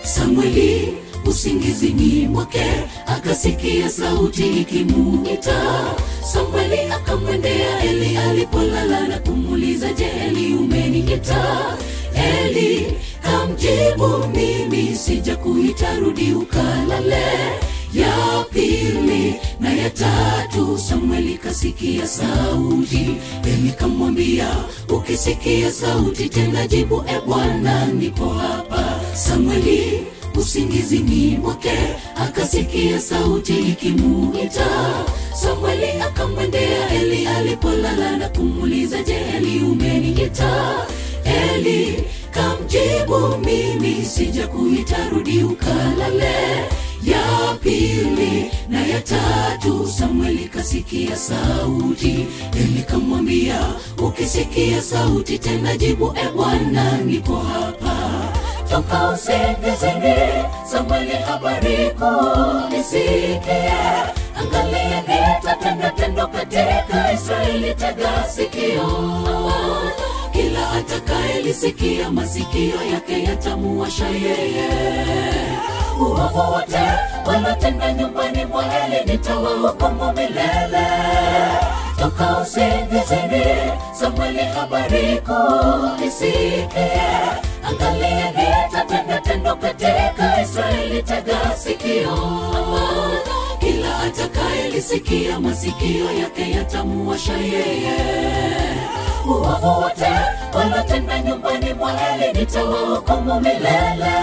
Samweli usingizini mwake akasikia sauti ikimuita. Samweli akamwendea Eli alipolala na kumuuliza, je, Eli umeniita? Eli kamjibu, mimi sijakuita, rudi ukalale. Ya pili na ya tatu Samweli kasikia sauti. Eli kamwambia, ukisikia sauti tena jibu, e Bwana, nipo hapa. Samweli usingizini mwake akasikia sauti ikimuita. Samweli akamwendea Eli alipolala na kumuuliza, je, Eli umeniita? Eli kamjibu, mimi sijakuita, rudi ukalale. Ya pili na ya tatu Samweli kasikia sauti. Eli kamwambia, ukisikia sauti tena jibu, e Bwana, nipo hapa toka usingizini. Samweli, habari kuu nisikie, angalia nitatenda tendo katika Israeli, tega sikio. Kila atakayelisikia masikio yake yatamuwasha yeye. Uovu wote wanatenda nyumbani mwa Eli nitawahukumu milele. Toka usingizini, Samweli, habari kuu nisikie Angalia nitatenda tendo katika Israeli, tega sikio. Kila atakayelisikia masikio yake yatamuwasha yeye. Uovu wote wanatenda nyumbani mwa Eli nitawahukumu milele.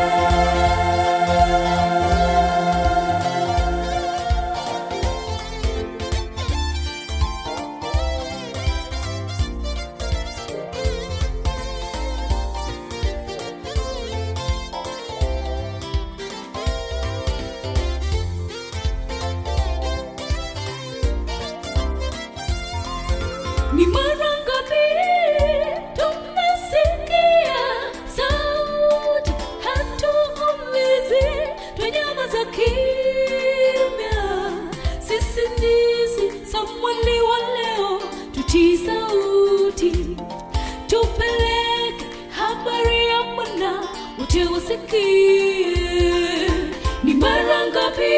Ni mara ngapi tumesikia sauti, hatuulizi, twanyamaza kimya. Sisi ndisi Samweli wa leo, tutii sauti, tupeleke habari ya Bwana, wote wasikie. Ni mara ngapi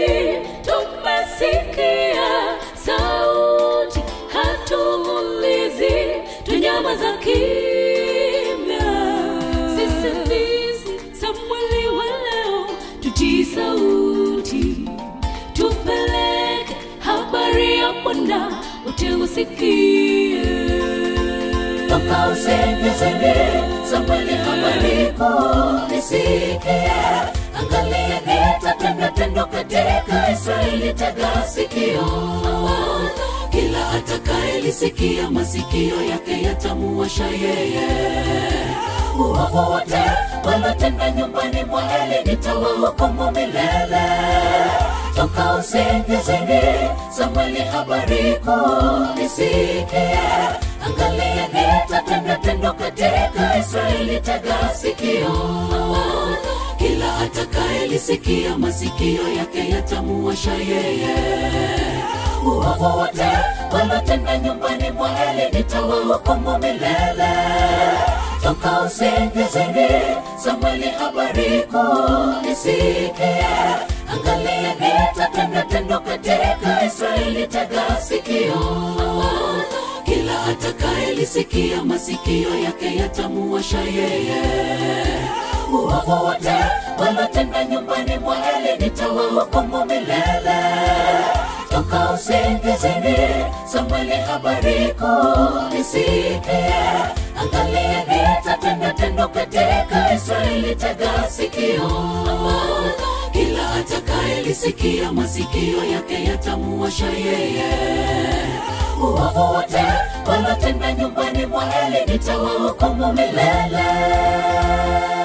tumesikia sauti, hatuulizi, twanyamaza kimya. Sisi ndisi Samweli wa leo, tutii sauti, tupeleke habari ya Bwana, wote wasikie. Toka usingizini, Samweli, habari kuu nisikie. Angalia nitatenda tendo katika Israeli, tega sikio. Kila atakayelisikia masikio yake yatamuwasha yeye. Uovu wote wanatenda nyumbani mwa Eli nitawahukumu milele. Toka usingizini, Samweli, habari kuu nisikie. Angalia nitatenda tendo katika Israeli, tega sikio. Kila atakayelisikia masikio yake yatamuwasha yeye. Uovu wote wanatenda nyumbani mwa Eli nitawahukumu milele. Toka usingizini, Samweli, habari kuu nisikie. Angalia nitatenda tendo katika Israeli, tega sikio. Kila atakayelisikia masikio yake yatamuwasha yeye. Uovu wote wanatenda nyumbani mwa Eli nitawahukumu milele. Toka usingizini, Samweli, habari kuu nisikie. Angalia nitatenda tendo katika Israeli, tega sikio. Kila atakayelisikia masikio yake yatamuwasha yeye. Uovu wote wanatenda nyumbani mwa Eli nitawahukumu milele.